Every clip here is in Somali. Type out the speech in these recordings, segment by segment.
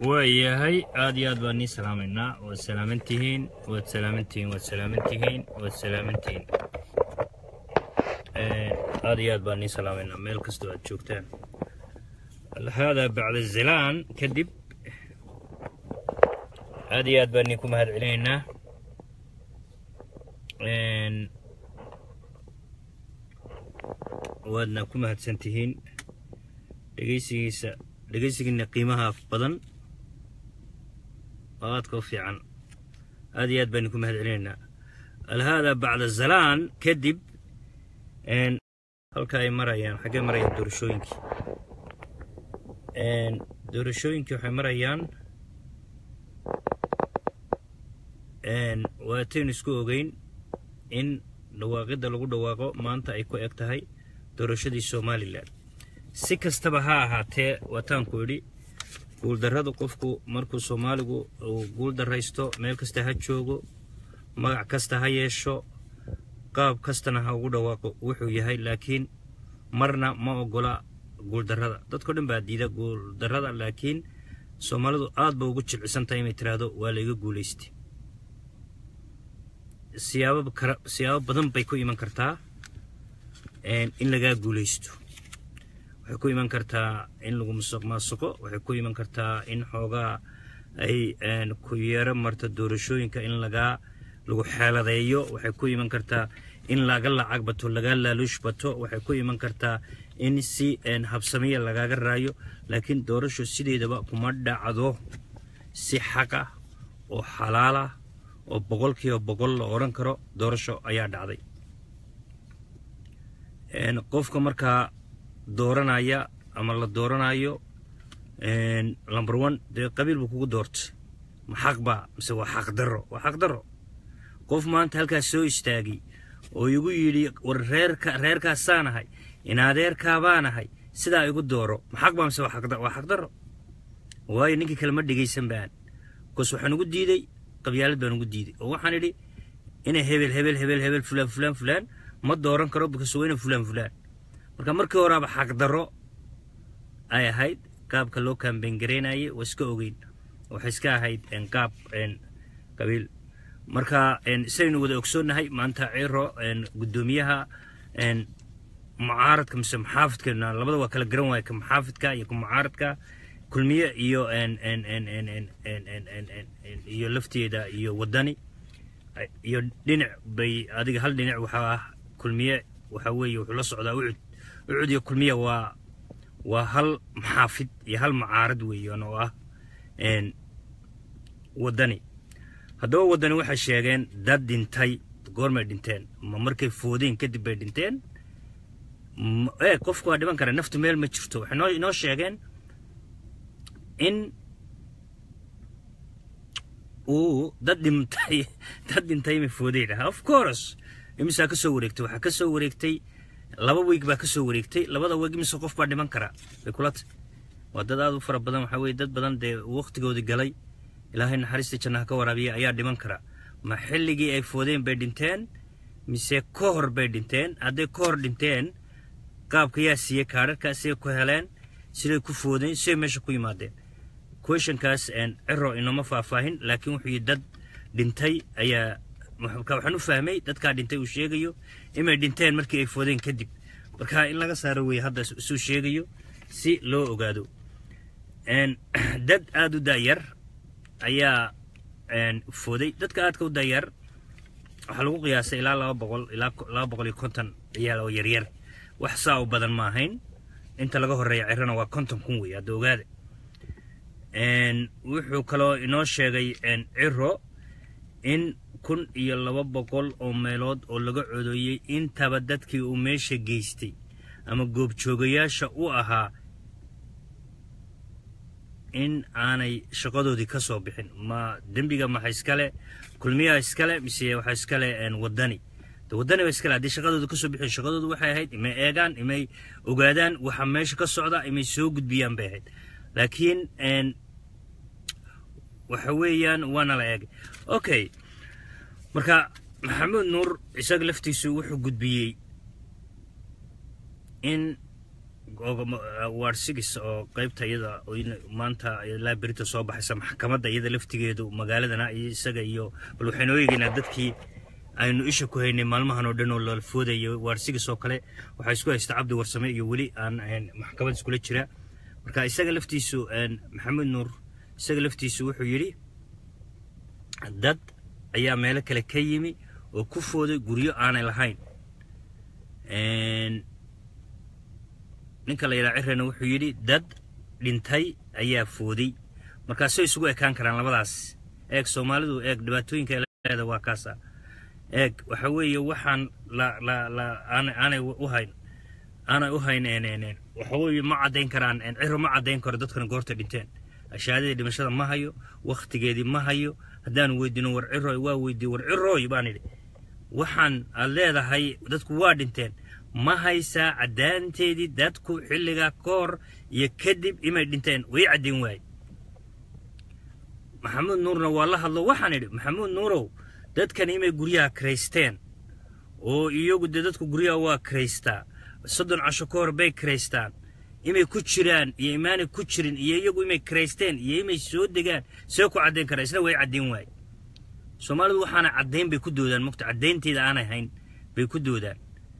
waayahay aad iyo aad baan nii salaamaynaa waad salaamantihiin waad salaamantihiin waad salaamantihiin waad salaamantihiin aad iyo aad baan nii salaamaynaa meel kastoo aad joogtaan haadaa bacda zilaan kadib aad iyo aad baan nii ku mahad celinaynaa waadna ku mahadsan tihiin dhegeysigiisa dhegeysigiina qiimaha badan oo aadka u fiican aad iyo aad baan ku mahad celinaynaa alhaada bacda zalaan kadib halka ay marayaan xaggee marayaan doorashooyinkii doorashooyinkii waxay marayaan waataynu isku ogeyn in dhawaaqidda lagu dhawaaqo maanta ay ku eg tahay doorashadii somalilan si kastaba ha ahaatee waataanku idhi guuldarrada qofku markuu soomaaligu uu guuldarraysto meel kasta ha joogo magac kasta ha yeesho qaab kastana ha ugu dhawaaqo wuxuu yahay laakiin marna ma ogola guuldarrada dadko dhan baa diida guuldarrada laakiin soomaalidu aad ba ugu jilcisan tahay inay tiraahdo waa layga guulaystay siyaabo siyaabo badan bay ku iman kartaa in lagaa guulaysto waxay ku iman kartaa in lagu musuq maasuqo waxay ku iman kartaa in xoogaa ay ku yeero marto doorashooyinka in lagaa lagu xeeladeeyo waxay ku iman kartaa in laga lacag bato lagaa laaluush bato waxay ku iman kartaa in si habsamiya lagaaga raayo laakiin doorasho sideedaba kuma dhacdo si xaq ah oo xalaal ah oo boqolkiiba boqol la odhan karo doorasho ayaa dhacday qofka markaa dooranaya ama la dooranayo number one dee qabiil buu kugu doortay ma xaq baa mise waa xaq darro waa xaq darro qof maanta halkaas soo istaagay oo igu yidhi war reerka reerkaasaan ahay inadeerkaabaan ahay sidaa igu dooro ma xaq baa mise waa xaq darro waayo ninkii kale ma dhegaysan baan bikoos waxaan ugu diiday qabyaalad baan ugu diiday oo waxaan idhi inay hebel hebel hebel hebel fulaan fulaan fulaan ma dooran karo bikoos waa ina fulaan fulaan marka markii horaaba xaq darro ay ahayd qaabka loo kaambeyn garaynayay waa iska ogeyn waxay iska ahayd qaab qabiil marka sidaynu wada ogsoonnahay maanta ciro guddoomiyaha mucaaradka mise muxaafidka labada waa kala garan waaya ka muxaafidka iyo ka mucaaradka kulmiye iyo iyo lafteeda iyo wadani iyo dhinac bay adiga hal dhinac waxaa ah kulmiye waxa weeye wuxuu la socdaa ucud ucud iyo kulmiye waa waa hal maxaafid iyo hal mucaarad weeyaan oo ah wadani haddaba wadani waxay sheegeen dad dhintay goormay dhinteen ma markay foodeen kadib bay dhinteen ee qofku waa dhiman kara naftu meel ma jirto waxay noo inoo sheegeen in uu dad dhintay dad dhintay ma foodeen ah of course imisaa ka soo wareegtay waxaa ka soo wareegtay laba weeg baa ka soo wareegtay labada weeg imise qof baa dhiman kara bay kula tahy waa dad aad u fara badan waxaa weye dad badan dee waqtigoodii galay ilaahay naxariista jannaha ka waraabiya ayaa dhiman kara ma xilligii ay foodeen bay dhinteen mise ka hor bay dhinteen hadday ka hor dhinteen qaabka yaa siiyey kaadharkaa siday ku heleen siday ku foodeen siday meesha ku yimaadeen questionkaas ciro inooma faahfaahin laakiin wuxuu yidhi dad dhintay ayaa waxaan u fahmay dadkaa dhintay uu sheegayo inay dhinteen markii ay foodeen kadib marka in laga saaro weeye hadda isuu sheegayo si loo ogaado dad aada u daayar ayaa fooday dadka aadka u daayar waxaa lagu qiyaasay ilaa laba boqol ilaa laba boqol iyo konton ciyaal oo yaryar wax saa u badan ma ahayn inta laga horreeya cirana waa konton kun wey hadda ogaada wuxuu kaloo inoo sheegay ciro in kun iyo laba boqol oo meelood oo laga codeeyey intaba dadkii uu meesha geystay ama goobjoogayaasha u ahaa in aanay shaqadoodii ka soo bixin ma dembiga maxa iskale kulmiyaha iskale mise waxa iskale wadani wadani ba iskale haddii shaqadooda kasoo bixin shaqadoodu waxay ahayd imay eegaan imay ogaadaan waxa meesha ka socda imay soo gudbiyaan bay ahayd laakiin waxa weeyaan waana la eegay okay marka maxamuud nuur isaga laftiisu wuxuu gudbiyey in ward six oo qaybta iyada maanta ilaa berita soo baxaysa maxkamadda iyada laftigeedu magaaladana iyo isaga iyo bal waxaynu eegaynaa dadkii aynu isha ku haynay maalmahan oo dhan oo la foodayo ward six oo kale waxaa isku haysta cabdi warsame iyo weli aan maxkamad iskula jira marka isaga laftiisu maxamed nuur isaga laftiisu wuxuu yidhi dad ayaa meelo kale ka yimi oo ku fooday guryo aanay lahayn ninka la yidhaha cirrena wuxuu yidhi dad dhintay ayaa fooday markaasay isugu ekaan karaan labadaas eeg soomaalidu eeg dhibaatooyinka leeda waa kaasa eeg waxa weeye waxaan la la la aanay u hayn aanay u hayn waxa weeye ma caddayn karaan cirro ma caddayn karo dadkan goorta dhinteen ashaadadii dhimashada ma hayo wakhtigeedii ma hayo haddaanu weydiino war cirooy waa weydiiye war cirooy baan idhi waxaan aad leedahay dadku waa dhinteen ma haysaa caddaanteedii dadku xilligaa ka hor iyo kadib imay dhinteen way caddayn waaye maxamuud nuurna waa la hadlo waxaan idhi maxamuud nuurow dadkan imay guryaha karaysteen oo iyagu dee dadku guryaha waa karaystaa soddon casho ka hor bay karaystaan imay ku jiraan iyo imaanay ku jirin iyo iyagu imay karaysteen iyo imay soo degaan see ku caddayn karaa isna way caddayn waaye soomaalidu waxaana caddayn bay ku doodaan mogta caddaynteeda aanay hayn bay ku doodaan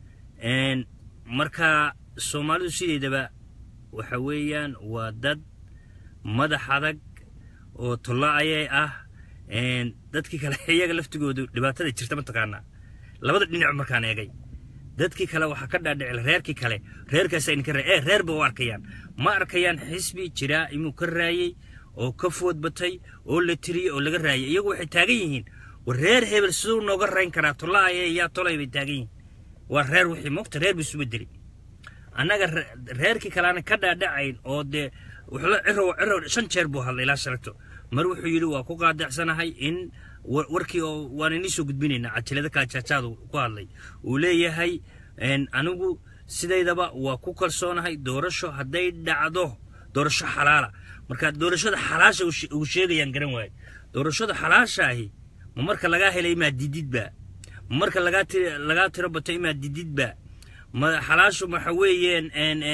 marka soomaalidu sideedaba waxa weeyaan waa dad madax adag oo tollo ayay ah dadkii kale iyaga laftigoodu dhibaatada jirta mataqaanaa labada dhinac markaan eegay dadkii kale waxaa ka dhaadhicil reerkii kale reerkaasa idinka raa ee reer ba u arkayaan ma arkayaan xisbi jiraa inuu ka raayey oo ka food batay oo la tiriyey oo laga raayay iyagu waxay taagan yihiin war reer hebel siduu nooga rayn karaa tolla ayay yaa tolay bay taagan yihiin waa reer wixii mogta reer bay isuba deli annaga reerkii kale aanan ka dhaadhacayn oo dee ciro ciro shan jeer buu hadlay ilaa shalagto mar wuxuu yidhi waa ku qaadacsanahay in warkii oo waan inii soo gudbinaynaa cajilada kala jaajaadu ku hadlay uu leeyahay anigu sidaydaba waa ku kalsoonahay doorasho hadday dhacdo doorasho xalaala marka doorashada xalaasha ugu sheegayaan garan waaye doorashada xalaashaahi ma marka lagaa helay imaa dididba ma marka lagaa tiro bato imaa dididba ma xalaashu waxa weeyeen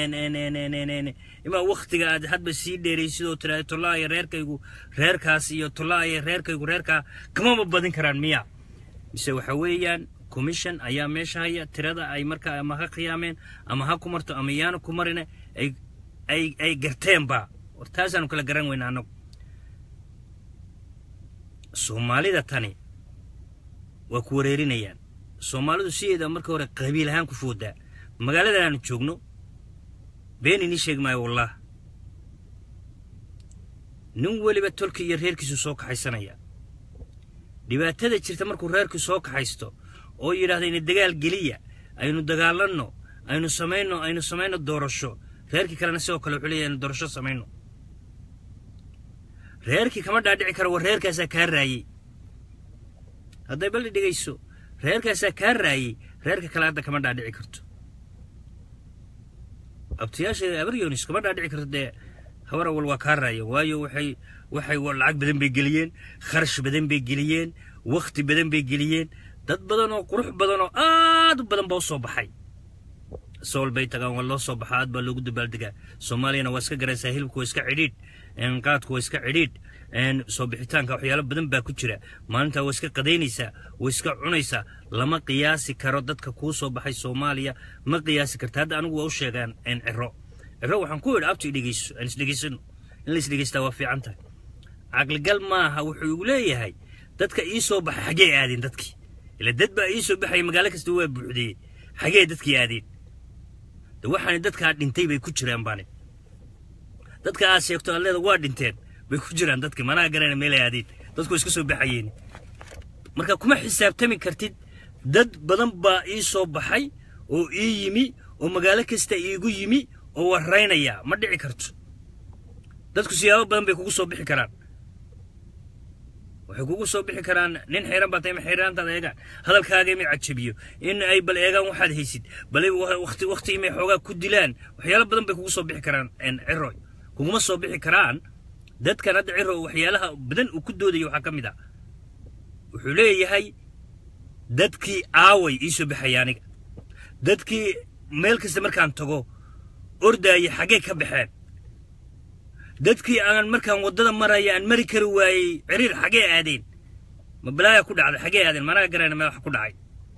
imaa waktiga aad hadba sii dheeraysid oo tiraada tollaaya reerkaygu reerkaas iyo tollaaya reerkaygu reerkaa kamama badin karaan miya mise waxa weeyaan commission ayaa meesha haya tirada ay markaa ama ha khiyaameen ama ha ku marto ama yaana ku marina ay ay garteenba war taasaanu kala garan weyna annagu soomaalida tani waa ku wareerinayaan soomaalidu sideeda marka hore qabiil ahaan ku foodaa magaaladan aanu joogno been inii sheegi maayo wallah nin weliba tolkii iyo reerkiisu soo kaxaysanaya dhibaatada jirta markuu reerkii soo kaxaysto oo yidhahda ina dagaal geliya aynu dagaalanno aynu samayno aynu samayno doorasho reerkii kalena sidoo kale wuxuu leeyahay aynu doorasho samayno reerkii kama dhaadhici karo war reerkaasaa kaa raayey hadday balli dhigayso reerkaasaa kaa raayey reerka kale hadda kama dhaadhici karto abtayaasha abaryonis kama dhaadhici karto dee habar awal waa kaa raaya waayo waxay waxay lacag badan bay geliyeen kharash badan bay geliyeen wakhti badan bay geliyeen dad badan oo qurux badan oo aad u badan baa u soo baxay sool bay tagaan waa loo soo baxa aad baa loogu dabaaldegaa soomaaliyana waa iska garaysaa hilibku waa iska cidhiidh qaadku waa iska cidhiidh soo bixitaanka waxyaalo badan baa ku jira maalintaa waa iska qadaynaysaa waa iska cunaysaa lama qiyaasi karo dadka kuu soo baxay soomaaliya ma qiyaasi karta hadda anigu waa u sheegaan ciro ciro waxaan ku idhi abti dhegeyso aan isdhegeysano in la isdhegeystaa waa fiican tahay caqligal maaha wuxuu igu leeyahay dadka ii soo baxay xagee aadeen dadkii ila dad baa ii soo baxaya magaalo kasta waa buuxdiyey xagee dadkii aadeen de waxaana dadkaa dhintay bay ku jiraan baane dadka aad sheegto aad leeda waa dhinteen bay ku jiraan dadkii manaa garana meelay aadeen dadku iska soo baxayeen marka kuma xisaabtami kartid dad badan baa ii soo baxay oo ii yimi oo magaalo kasta iigu yimi oo waraynaya ma dhici karto dadku siyaabo badan bay kugu soo bixi karaan waxay kugu soo bixi karaan nin xiran baa tahay ma xiraantaada eegaan hadalkaaga imay cajabiyo in ay bal eegaan waxaad haysid bal waqti waqti imay xoogaa ku dilaan waxyaalo badan bay kugu soo bixi karaan ciroy kuguma soo bixi karaan dadkan hadda ciro waxyaalaha badan uu ku doodayo waxaa ka mid ah wuxuu leeyahay dadkii aaway ii soo baxaya aniga dadkii meel kasta markaan tago ordaaya xaggee ka baxeen dadkii aan markaan waddada maraya aan mari kari waayey ciriir xaggee aadeen ma balaaya ku dhacday xaggee aadeen managa garayna meel wax ku dhacay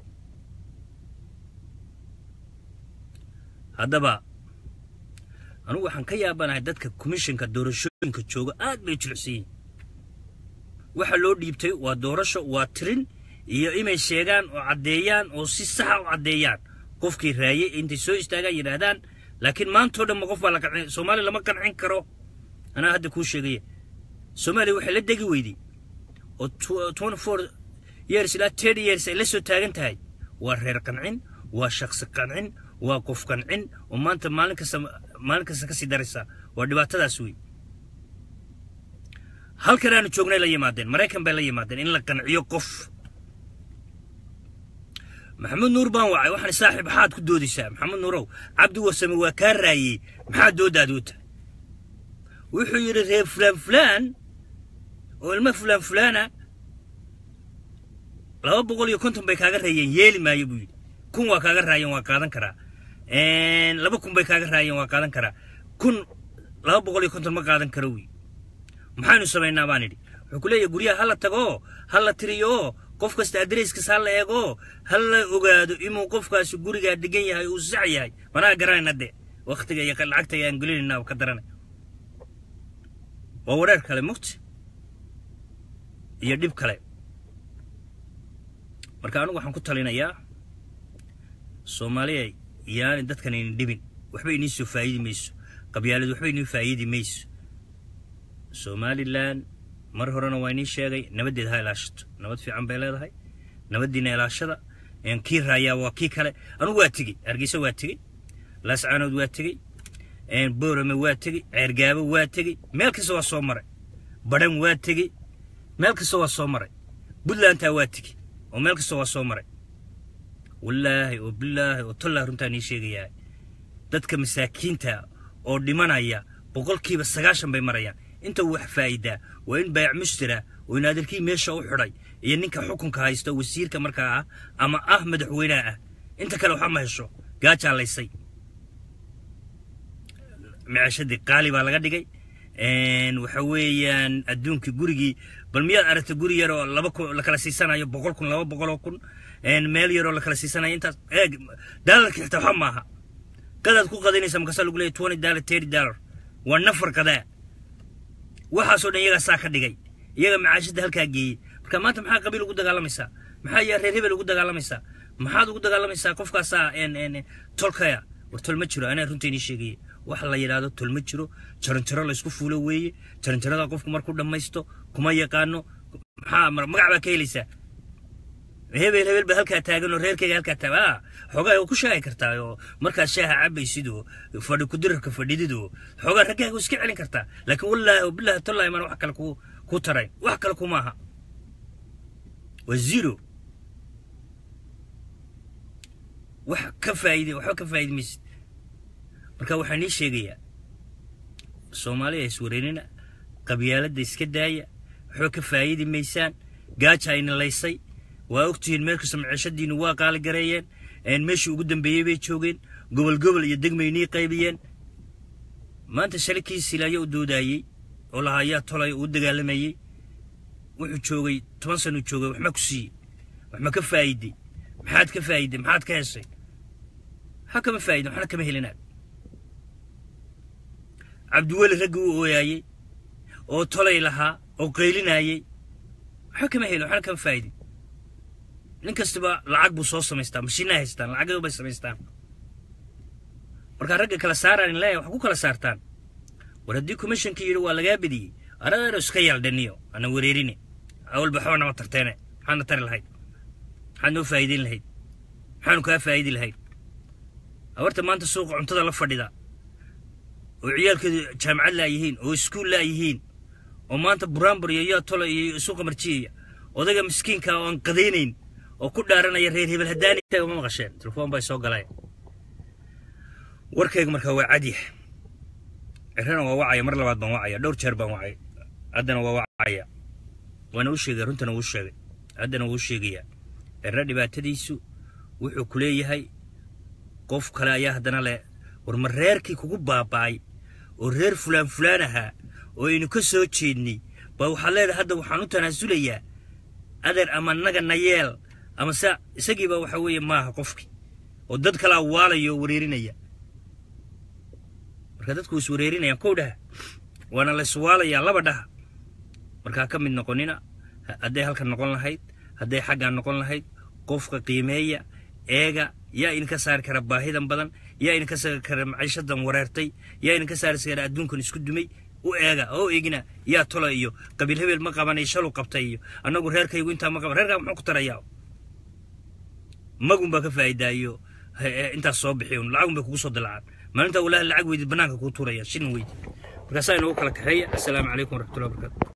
haddaba anugu waxaan ka yaabanahay dadka komishinka doorashooyinka jooga aad bay jilicsan yihin waxa loo dhiibtay waa doorasho waa tirin iyo inay sheegaan oo caddeeyaan oo si saxa u caddeeyaan qofkii raayey intay soo istaagaan yidhaahdaan laakiin maantao dhan ma qof baa la qancin soomaaliya lama qancin karo anaa hadda kuu sheegaya soomaaliya waxay la degi weyday oo twenty four years ilaa ten years ay la soo taagan tahay waa reer qancin waa shaksi qancin waa qof qancin oo maanta maalin kasta maalin kasta kasii daraysa waa dhibaatadaas wey halkan aanu joognay la yimaadeen maraykan bay la yimaadeen in la qanciyo qof maxamed nuur baan wacay waxaan saaxiib maxaad ku doodaysaa maxamed nuurow cabdi warsame waa kaa raayey maxaa doodaadu tahay wuxuu yidhi reer fulaan fulaan oo ilmo fulaan fulaana laba boqol iyo konton bay kaaga raayeen yeeli maayo buu yidhi kun waa kaaga raayeen waa qaadan karaa laba kun bay kaaga raayeen waa qaadan karaa kun laba boqol iyo konton ma qaadan karo wy maxaynu samaynaa baan idhi wuxuu ku leeyahay guryaha ha la tago ha la tiriyo qof kasta adreyskiis ha la eego ha la ogaado inuu qofkaasi gurigaa degan yahay uu sax yahay manaa garanayna de waktiga iyo lacagta aan gelinayna ka daranay waa wareer kale mugti iyo dhib kale marka anigu waxaan ku talinayaa soomaaliya yaani dadkan ayna dhibin waxba inii soo faa'idi mayso qabyaalad waxba inii faa'idi mayso somalilan mar horena waa inii sheegay nabaddeed ha ilaashato nabad fiican bay leedahay nabaddiina ilaashada kii raayaa waa kii kale anugu waa tegey hargeysa waa tegey laascaanood waa tegey boorame waa tegey ceergaabo waa tegey meel kasta waa soo maray badhan waa tegey meel kasta waa soo maray puntlantaa waa tegey oo meel kasta waa soo maray wallaahi oo bilaahi oo tollaa runtaa nii sheegayaa dadka masaakiinta oo dhimanaya boqolkiiba sagaashan bay marayaan inta wax faa'iidaa waa in baayac mushtira oo in adeerkii meesha u xidhay iyo ninka xukunka haysta wasiirka markaa ah ama ah madaxweynaha ah inta kale waxba ma hesho gaajaa laysay micashadii qaali baa laga dhigay waxa weeyaan adduunkii gurigii bal miyaad aragta guri yar oo laba kun la kala siisanayo boqol kun laba boqol oo kun meel yar oo la kala siisanayo intaas eeg daalarka xitaa waxa maaha qadaad ku qadaynaysa markaasaa lagu leeyahy twenty dollar thirty dollar waa nafar qadaa waxaasoo dhan iyagaa saa ka dhigay iyaga macaashada halkaa geeyey marka maanta maxaa qabiil ugu dagaalamaysaa maxaa yaa reer hebel ugu dagaalamaysaa maxaad ugu dagaalamaysaa qofkaasaa tolkaya war tol ma jiro anaa runta inii sheegaya waxa la yidhaahdo tol ma jiro jaranjaro laysku fuulo weeye jaranjarada qofku markuu dhammaysto kuma yaqaano maxaa magac baa ka helaysaa hebel hebel ba halkaa taagan oo reerkayga halkaa taagan ah xoogaa ku sheegi kartaa oo markaad shaaha cabaysid oo fadhi kudirarka fadhidid oo xoogaa raggaaga iska celin kartaa laakiin wallaahi oo bilaahi tollahi maan wax kale ku ku tarayn wax kale kuma aha waa zero wax ka faa'iide waxba ka faa'iidi maysid marka waxaan nii sheegayaa soomaaliya iswareynina qabyaaladda iska daaya waxba ka faa'iidi maysaan gaaja ayna laysay waa ogtihiin meel kasta maciishadiinu waa qaali gareeyeen meeshii ugu dambeeyey bay joogeen gobol gobol iyo degmaynii qaybiyeen maanta shalay kii silaayo u doodaayey oo lahaa yaa tolay uu dagaalamayey wuxuu joogay toban sano joogay waxma ku siiyey waxma ka faa'iiday maxaad ka faa'iiday maxaad ka heshay maxaa kama faa'iday waxna kama helinaad cabdiweli raggii u ooyaayey oo tolay lahaa oo qaylinaayey waxba kama helin waxna kama faa'iday nin kastaba lacag buu soo samaystaa mashiinaa haystaan lacagyo bay samaystaan markaa ragga kala saaraan in leeyahay wax ku kala saartaan war haddii commissionkii yidhi waa lagaa bediyey aradeero iska yaaldhaniyo ana wareerine awalba waxba nama tarteene maxaadna tari lahayd maxaad noo faa'iideyn lahayd maxaanu kaa faa'iidi lahayd abarta maanta suuqa cuntada la fadhida oo ciyaalkeedu jaamacad laayihiin oo iskuul laayihiin oo maanta buraanbur iyo yaa tola iyo suuqa marjiyaya odayga miskiinka oo aan qadaynayn oo ku dhaaranaya reer hebel haddaani uma maqasheen telefoon bay soo galeen warkayga markaa waa cadyah cirana waa wacaya mar labaad baan wacaya dhowr jeer baan wacay haddana waa wacaya waana u sheegay runtana wuu sheegay haddana wuu sheegayaa cirna dhibaatadiisu wuxuu ku leeyahay qof kale ayaa haddana le war ma reerkii kugu baaba'ay oo reer fulaan fulaan ahaa oo aynu ka soo jeednay baa waxaad leedahay hadda waxaan u tanaasulayaa adeer ama naga na yeel ama se isagiiba waxa weeye maaha qofkii oo dad kalaa waalaya oo wareerinaya marka dadku is wareerinayaan kow dhaha waana la iswaalayaa laba dhaha markaa ka mid noqonina hadday halkan noqon lahayd hadday xaggaan noqon lahayd qofka qiimeeya eega yaa idinka saari kara baahidan badan yaa idinka saari kara maciishadan wareertay yaa idinka saari kara adduunkan isku dumay u eega oo eegina yaa tola iyo qabiil hebel ma qabanay shalu qabtay iyo annagu reerkaygu intaa ma qaban reerkaa muxuu ku tarayaa magun baa ka faa'iidaayo intaas soo bixiy lacagun bay kugu soo dilacaan maalintaa walaahi lacag weydid bannaanka kuu tuuraya shilin weydid markaasaa inoogu kala kaxeeya assalaamu calaykum waraxmatullahi wabarakatu